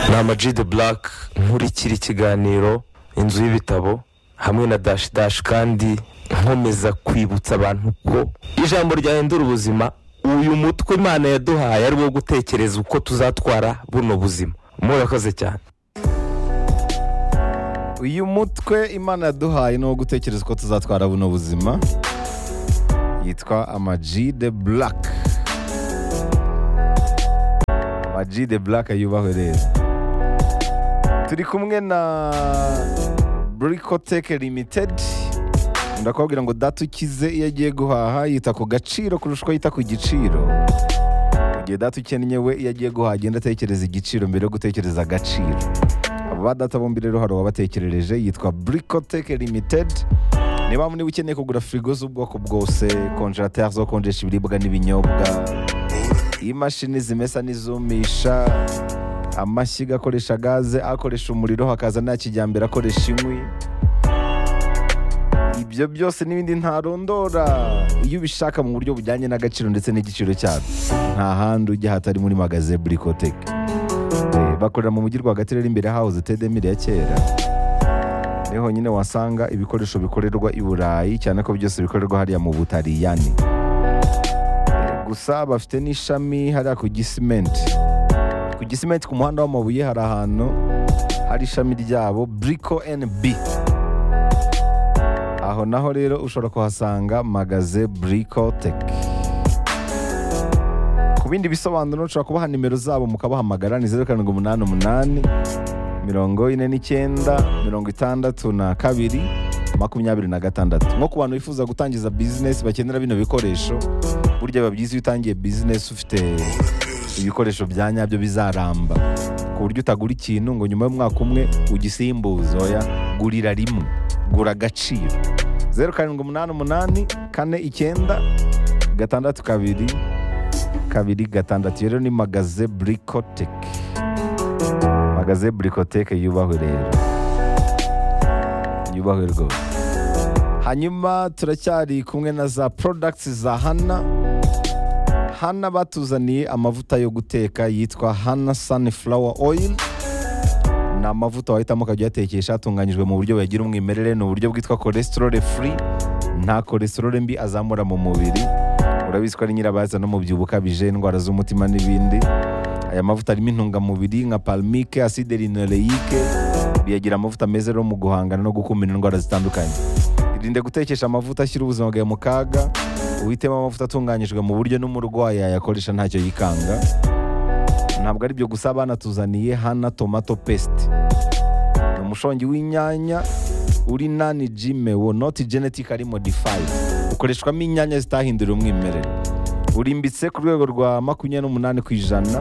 ni amaji de burake nkurikira ikiganiro inzu y'ibitabo hamwe na dashi dashi kandi nkomeza kwibutsa abantu ko ijambo ryahindura ubuzima uyu mutwe imana yaduhaye ari wo gutekereza uko tuzatwara buno buzima murakoze cyane uyu mutwe imana yaduhaye ni uwo gutekereza uko tuzatwara buno buzima yitwa amaji de burake amaji de burake yubahwe rero turi kumwe na burikoteke limitedi ndakubwira ngo data ukize iyo agiye guhaha yita ku gaciro kurusha uko yita ku giciro igihe data ukennye we iyo agiye guhaha agenda atekereza igiciro mbere yo gutekereza agaciro abo ba data bombi rero hari uwabatekerereje yitwa burikoteke limitedi niba niba ukeneye kugura firigo z'ubwoko bwose konjerateri zo konjesha ibiribwa n'ibinyobwa imashini zimesa n'izumisha amashyiga akoresha gaze akoresha umuriro hakaza nta kijyambere akoresha inkwi ibyo byose n'ibindi ntarondora iyo ubishaka mu buryo bujyanye n'agaciro ndetse n'igiciro cyabyo nta handi ujya hatari muri magaze burikoteke bakorera mu mujyi rwagati rero imbere hahoze tedemire ya kera niho honyine wasanga ibikoresho bikorerwa i burayi cyane ko byose bikorerwa hariya mu butariyani gusa bafite n'ishami hariya ku gisimenti ku gisimenti ku muhanda w'amabuye hari ahantu hari ishami ryabo buriko NB aho naho rero ushobora kuhasanga magaze buriko teki ku bindi bisobanuro ushobora kubaha nimero zabo mukabahamagara ni zeru karindwi umunani umunani mirongo ine n'icyenda mirongo itandatu na kabiri makumyabiri na gatandatu nko ku bantu bifuza gutangiza bizinesi bakenera bino bikoresho burya biba byiza iyo utangiye bizinesi ufite ibikoresho bya nyabyo bizaramba ku buryo utagura ikintu ngo nyuma y'umwaka umwe ugisimbuze oya gurira rimwe gura agaciro zeru karindwi umunani umunani kane icyenda gatandatu kabiri kabiri gatandatu iyo rero ni magaze burikoteke magaze burikoteke yubahwe rero yubahwe rwose hanyuma turacyari kumwe na za porodagiti za hana hana batuzaniye amavuta yo guteka yitwa hana sunflower oil ni amavuta wahitamo ukajya uyatekesha atunganyijwe mu buryo buyagira umwimerere ni uburyo bwitwa cholesterol free nta cholesterol mbi azamura mu mubiri urabizi ko ari nyirabaza n'umubyibuho ukabije indwara z'umutima n'ibindi aya mavuta arimo intungamubiri nka palmike acide linoleique biyagira amavuta meza rero mu guhangana no gukumira indwara zitandukanye irinde gutekesha amavuta ashyira ubuzima bwawe mu kaga uhitemo amavuta atunganyijwe mu buryo n'umurwayi yayakoresha ntacyo yikanga ntabwo ari byo gusa banatuzaniye hana tomato pesite ni umushongi w'inyanya uri nani jimewo noti genetike ari modifayidi ukoreshwamo inyanya zitahindura umwimerere urimbitse ku rwego rwa makumyabiri n'umunani ku ijana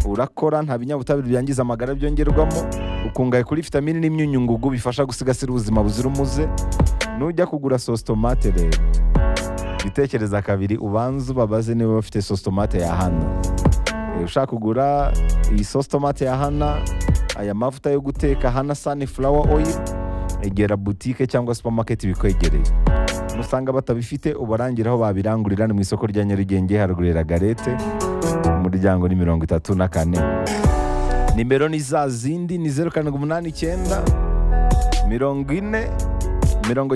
urakora nta binyabutabire byangiza amagara byongerwamo ukungahaye kuri vitamini n'imyunyungugu bifasha gusigasira ubuzima buzira umuze nujya kugura sositomate rero bitekereza kabiri ubanza ubabaze niba bafite sositomate ya hana E, ushaka kugura iyi sositomate ya hana aya mavuta yo guteka hana sunflower oil egera butike cyangwa supermarket ibikwegereye nusanga batabifite ubarangira aho babirangurira ni mu isoko rya nyarugenge harugurira garete umuryango ni mirongo itatu na kane nimero ni za zindi ni zeru karindwi umunani icyenda mirongo ine mirongo